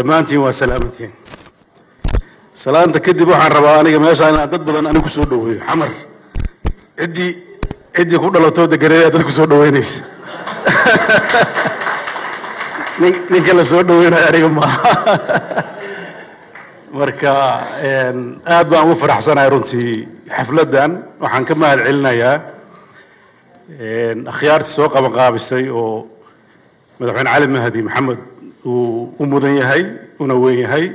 dhammaantiin waa salaamantiin salaanta kadib waxaan rabaa aniga meeshaa inaan dad badan anigu kusoo dhaweeyo xamar ciddii ciddii ku dhalatoo deganeeyaa dad kusoo dhaweynaysa nin ninka la soo dhaweynayo aniga maaha marka aad baan ugu faraxsanahay runtii xafladdan waxaan ka mahad celinayaa akhyaartii soo qabanqaabisay oo madaxweyne cali mahdi maxamed uu u mudan yahay una weyn yahay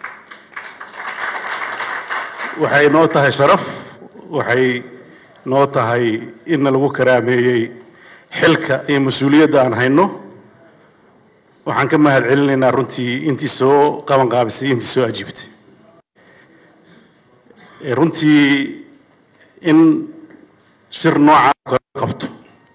waxay noo tahay sharaf waxay noo tahay inna lagu karaameeyey xilka iyo mas-uuliyadda aan hayno waxaan ka mahad celinaynaa runtii intii soo qabanqaabisay intii soo ajiibtay runtii in shir noocaa kala qabto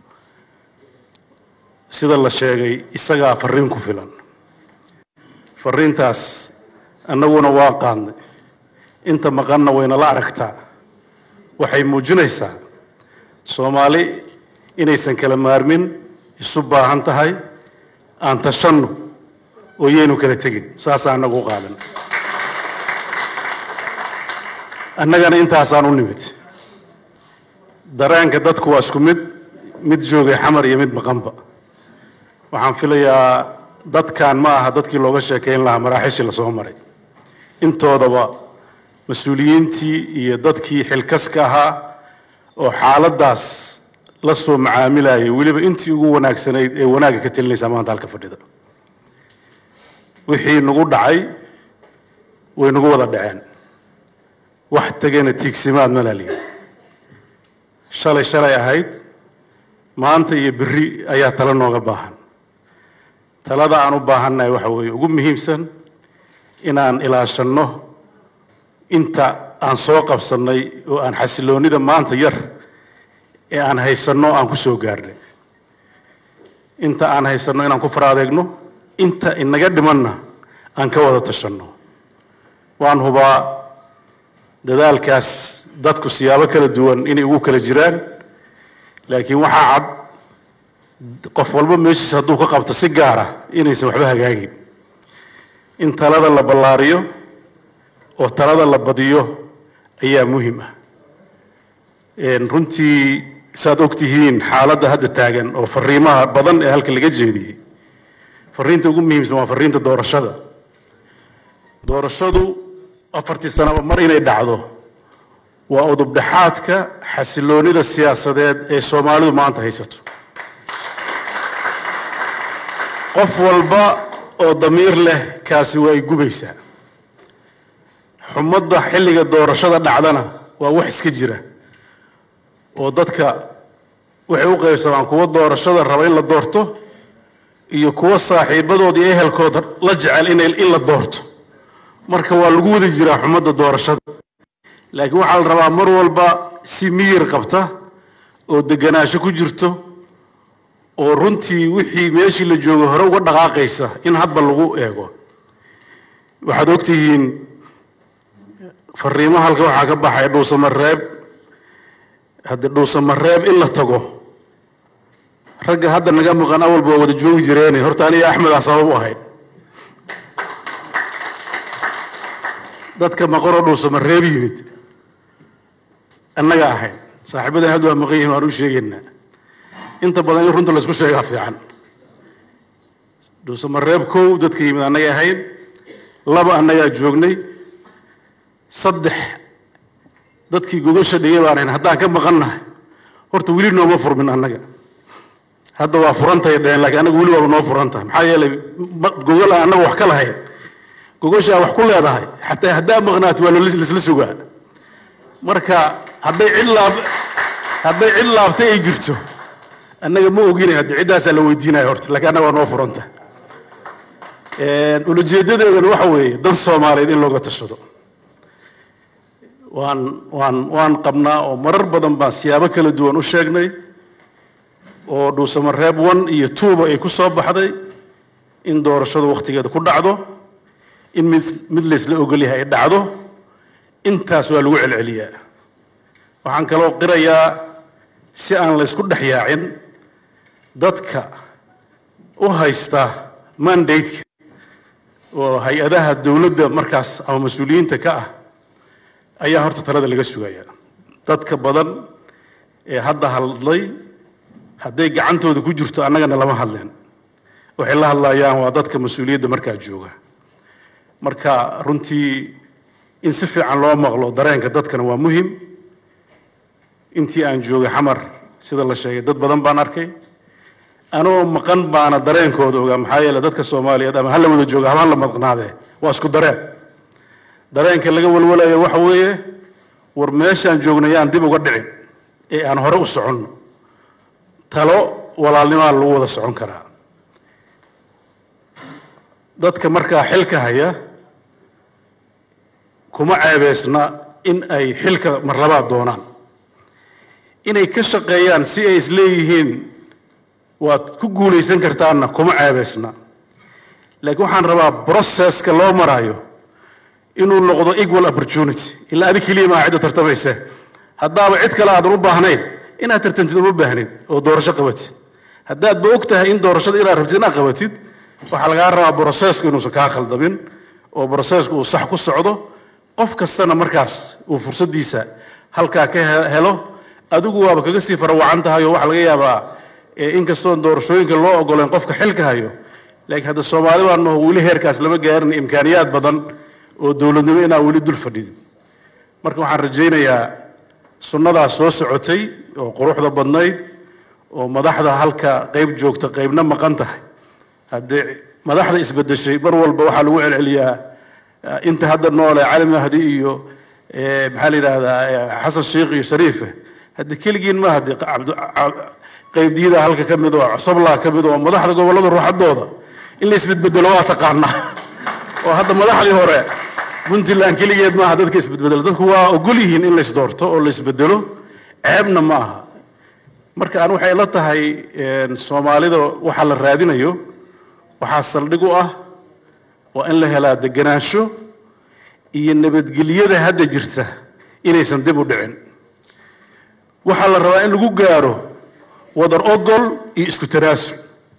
sida la sheegay isagaa fariin ku filan fariintaas annaguna waa qaadnay inta maqanna waynala aragtaa waxay muujinaysaa soomaali inaysan kala maarmin isu baahan tahay aan tashanno oo yaynu kala tegin saasaa annagu u qaadan annagana intaasaan u nimid dareenka dadku waa isku mid mid joogay xamar iyo mid maqanba waxaan filayaa dadkan ma aha dadkii looga sheekayn lahaa maraaxishii lasoo maray intoodaba mas-uuliyiintii iyo dadkii xilkaska ahaa oo xaaladdaas la soo macaamilayay weliba intii ugu wanaagsanayd ee wanaagga ka telinaysaa maanta halka fadhida wixii nagu dhacay way nagu wada dhaceen wax tegana tiigsimaad ma laaliya shalay shalay ahayd maanta iyo berri ayaa talo nooga baahan talada aan u baahannahay waxa weeye ugu muhiimsan inaan ilaashanno inta aan soo qabsannay oo aan xasiloonnida maanta yar ee aan haysanno aan ku soo gaarnay inta aan haysanno inaan ku faraadeegno inta inaga dhimanna aan ka wada tashanno waan hubaa dadaalkaas dadku siyaabo kala duwan inay ugu kala jiraan laakiin waxaa cad qof walba meeshiisa hadduu ka qabto si gaara inaysan waxba hagaagin in talada la ballaariyo oo talada la badiyo ayaa muhim ah runtii saad og tihiin xaaladda hadda taagan oo fariimaha badan ee halka laga jeediyey fariinta ugu muhiimsan waa fariinta doorashada doorashadu afartii sanaba mar inay dhacdo waa udubdhexaadka xasiloonida siyaasadeed ee soomaalidu maanta haysato qof walba oo damiir leh kaasi waa ay gubaysaa xumadda xilliga doorashada dhacdana waa wax iska jira oo dadka waxay u qaybsamaan kuwa doorashada raba in la doorto iyo kuwa saaxiibadood iyo ehelkooda la jecel in la doorto marka waa lagu wada jiraa xumadda doorashada laakiin waxaa la rabaa mar walba si miyir qabta oo deganaansho ku jirto oo runtii wixii meeshii la joogo hore uga dhaqaaqaysa in hadba lagu eego waxaad ogtihiin fariimo halka waxaa ka baxay dhuusamareeb haddii dhuusamareeb in la tago ragga hadda naga maqan awalba waa wada joogi jireene horta aniga axmedaa sabab u ahayd dadka maqanoo dhuusamareeb yimid annaga ahayd saaxiibadan hadda waa maqan yihin waan u sheegaynaa inta badan in runta laysku sheegaa fiican dhuusamareeb kow dadka yimid annaga ahayd laba annagaa joognay saddex dadkii gogasha dhigay baan ahayn haddaan ka maqannahay horta weli nooma furmin annaga hadda waa furantahay dheheen laakiin annaga weli waaba noo furan tahay maxaa yeelay gogol aan annaga wax ka lahayn gogashaa wax ku leedahay xataa haddaa maqnaat waa laisla sugaa marka hadday cid laab hadday cid laabtay ay jirto annaga ma ogina haddi ciddaasaa la weydiinaya horta laakiin annaga waa noo furanta ulajeedadeedana waxa weeye dan soomaaliyeed in looga tashado waan waan waan qabnaa oo marar badan baan siyaabo kala duwan u sheegnay oo dhuusamareeb one iyo twoba ay ku soo baxday in doorashadu wakhtigeeda ku dhacdo in mid mid laysla ogolyahay ay dhacdo intaas waa lagu celceliyaa waxaan kaloo qirayaa si aan laysku dhex yaacin dadka u haysta mandate-ka oo hay-adaha dowladda markaas ama mas-uuliyiinta ka ah ayaa horta talada laga sugaya dadka badan ee hadda hadlay hadday gacantooda ku jirto annagana lama hadleen waxay la hadlayaan waa dadka mas-uuliyadda markaa jooga marka runtii in si fiican loo maqlo dareenka dadkana waa muhim intii aan joogay xamar sida la sheegay dad badan baan arkay anoo maqan baana dareenkooda ogaa maxaa yeele dadka soomaaliyeed ama hala wada jooga ama hala maqnaadee waa isku dareen dareenka laga walwalayo waxa weeye war meeshaan joogna yaan dib uga dhicin ee aan hore u soconno talo walaalnimaa lagu wada socon karaa dadka markaa xilka haya kuma ceebeysna in ay xilka marlabaad doonaan inay ka shaqeeyaan si ay isleeyihiin waad ku guulaysan kartaanna kuma ceebeysna laakiin waxaan rabaa processka loo marayo inuu noqdo equal opportunity ilaa adig keliya maa cidda tartamaysa haddaaba cid kale aadan u baahnayn inaad tartantid uma baahnid oo doorasho qabatid haddaadba og tahay in doorashada inaad rabtid inaad qabatid waxaa lagaa rabaa brocesku inuusan kaa khaldamin oo brocesku uu sax ku socdo qof kastana markaas uu fursaddiisa halkaa ka helo adigu waaba kaga sii farawacan tahay oo waxaa laga yaabaa inkastoon doorashooyinka loo ogoleen qofka xilka hayo laakiin hadda soomaali baan maho weli heerkaas lama gaarin imkaaniyaad badan oo dowladnimo inaa weli dul fadhidin marka waxaan rajaynayaa sunnadaas soo socotay oo quruxda badnayd oo madaxda halka qayb joogta qaybna maqan tahay haddee madaxda isbedeshay mar walba waxaa lagu celceliyaa inta hadda noole cali mahdi iyo maxaa la yidhaahdaa xasan sheikh iyo shariife hadde keligiin ma hadde qaybdiyada halka ka mid oo cosoblaa ka mid oo madaxda gobollada ruuxadooda in la isbedbedelo waa taqaanaa oo hadda madaxdii hore puntland keligeed maaha dadka isbedbedelo dadku waa ogol yihiin in la isdoorto oo la isbedelo ceebna ma aha marka aan waxay la tahay soomaalida waxaa la raadinayo waxaa saldhig u ah waa in la helaa deganaansho iyo nabadgelyada hadda jirta inaysan dib u dhicin waxaa la rabaa in lagu gaaro wadar ogol iyo isku tanaasul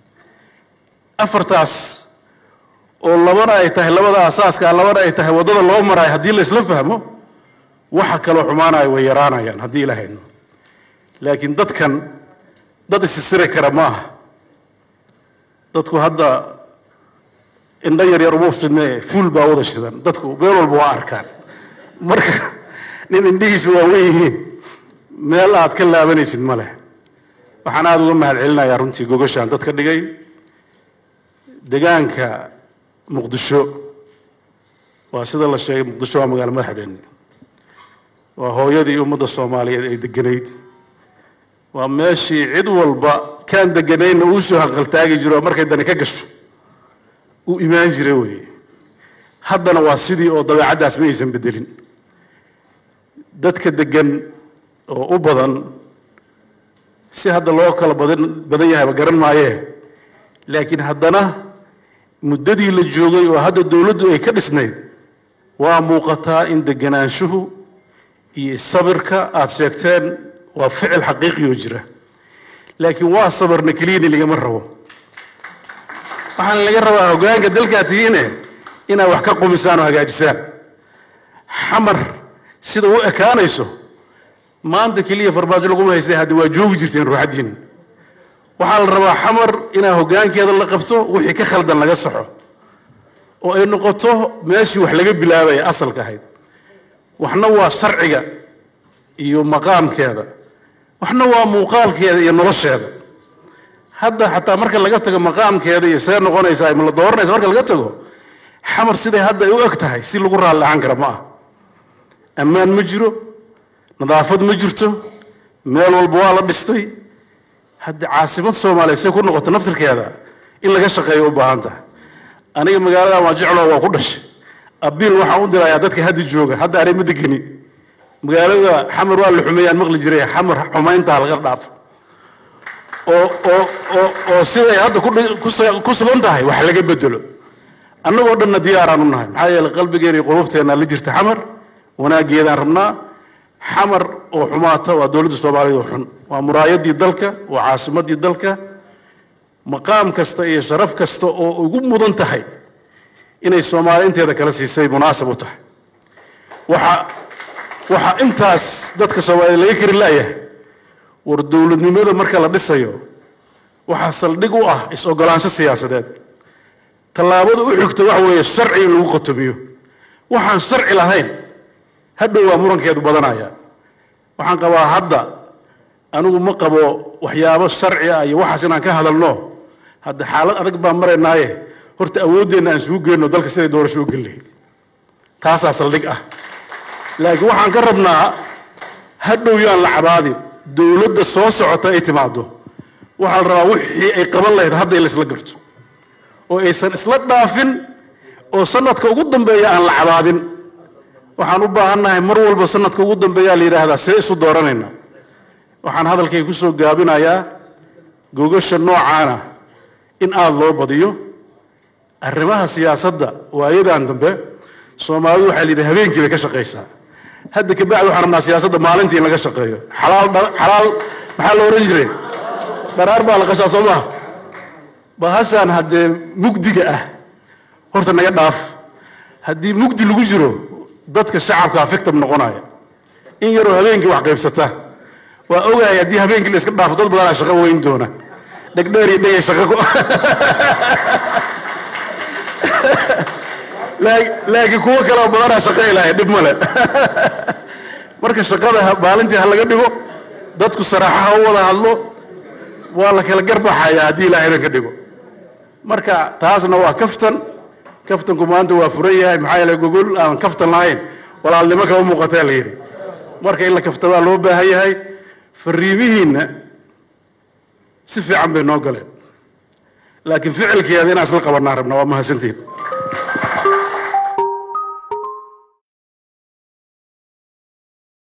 afartaas oo labana ay tahay labada asaaska labana ay tahay waddada loo maraayo haddii la isla fahmo waxa kaloo xumaanayo way yaraanayaan haddii ila hayno laakiin dadkan dad isisiri kara ma aha dadku hadda indho yar yar uma fidne fuul baa wada shidan dadku meel walba waa arkaan marka nin indhihiisu waa wen yihiin meel aad ka laabanaysid ma leh waxaan aada uga mahad celinayaa runtii gogashaan dadka dhigay degaanka muqdisho waa sida la sheegay muqdisho waa magaalo madaxdeenni waa hooyadii ummadda soomaaliyeed ay deganayd waa meeshii cid walba kaan deganaynna uu soo hanqaltaagi jiro oo markay dani ka gasho uu imaan jiray weeye haddana waa sidii oo dabeecaddaas ma aysan bedelin dadka degan oo u badan si hadda loo kala badan badan yahayba garan maayee laakiin haddana muddadii la joogay oo hadda dowladdu ay ka dhisnayd waa muuqataa in deganaanshuhu iyo sabirka aada sheegteen waa ficil xaqiiqi oo jira laakiin waa sabarna keliyani lagama rabo waxaana laga rabaa hoggaanka dalkaa tihiine inaad wax ka qumisaan oo hagaajisaan xamar sida u ekaanayso maanta keliya farmaajo laguma haystay hadda waa joogi jirteen ruuxaddiin waxaa la rabaa xamar inaa hoggaankeeda la qabto wixii ka khaldan laga saxo oo ay noqoto meeshii wax laga bilaabaya asalka ahayd waxna waa sharciga iyo maqaamkeeda waxna waa muuqaalkeeda iyo nolosheeda hadda xataa marka laga tago maqaamkeeda iyo see noqonaysaa ma la dooranaysa marka laga tago xamar siday hadda ay u eg tahay si lagu raalli ahaan kara ma ah ammaan ma jiro nadaafad ma jirto meel walba waa la dhistay hadda caasimad soomaaliya say ku noqoto naftirkeeda in laga shaqeeyo u baahan tahay aniga magaaladan waa jeclo waa ku dhashay abiil waxaan u dirayaa dadka hadda jooga hadda anay ma degeni magaalada xamar waa la xumeeyaan maqli jiray xamar xumayntaa laga dhaafo oo oo oo oo siday hadda ku sugan tahay wax laga bedelo annagoo dhanna diyaaraan u nahay maxaa yeeley qalbigeena iyo qulubteena la jirta xamar wanaaggeedaan rabnaa xamar oo xumaata waa dowladda soomaaliyeed oo xun waa muraayadii dalka waa caasimadii dalka maqaam kasta iyo sharaf kasta oo ugu mudan tahay inay soomaali inteeda kala siisay munaasab u tahay waxa waxaa intaas dadka soomaaliya laga kari la'yahay war dowladnimada marka la dhisayo waxaa saldhig u ah is-ogolaansho siyaasadeed tallaabada u xigta waxa weeye sharci in lagu qotomiyo waxaan sharci lahayn hadhow waa murankeedu badanaya waxaan qabaa hadda anigu ma qabo waxyaabo sharci ah iyo waxaas inaan ka hadalno hadda xaalad adag baan maraynaaye horta awooddeenna aan isugu geenno dalka siday doorasho u geli lahayd taasaa saldhig ah laakiin waxaan ka rabnaa hadhow yaan la cabaadin dowladda soo socota ay timaado waxaa la rabaa wixii ay qaban lahayd hadda in la isla garto oo aysan isla dhaafin oo sanadka ugu dambeeya aan la cabaadin waxaan u baahannahay mar walba sanadka ugu dambeeyaa la yidhaahdaa see isu dooranayna waxaan hadalkay ku soo gaabinayaa gogasha noocaana in aada loo badiyo arrimaha siyaasadda waayadan dambe soomaalidu waxaa la yidhi habeenkii bay ka shaqaysaa hadda kabacdi waxaan rabnaa siyaasadda maalintii in laga shaqeeyo xalaal xalaal maxaa la ohan jiray dharaar baa la qashaa soo maha bahashaan haddee mugdiga ah horta naga dhaaf haddii mugdi lagu jiro dadka shacabkaa fictam noqonaya in yaroo habeenkii wax qaybsata waa ogahay haddii habeenkii la iska dhaafo dad badanaa shaqo weyn doona dhegdheer iyo dhegay shaqo laakiin kuwo kaleo badanaa shaqo ilahay dhib male marka shaqada maalintii ha laga dhigo dadku saraaxa ha u wada hadlo waa la kala garbaxaya haddii ilaahayna ka dhigo marka taasna waa kaftan kaftanku maanta waa furan yahay maxaa yeele gogol aan kaftan lahayn walaalnimo kama muuqataa la yidhi marka in la kaftamaa loo baahan yahay fariimihiinna si fiican bay noo galeen laakiin ficilkeeda inaan isla qabanaa rabna waa mahadsantiin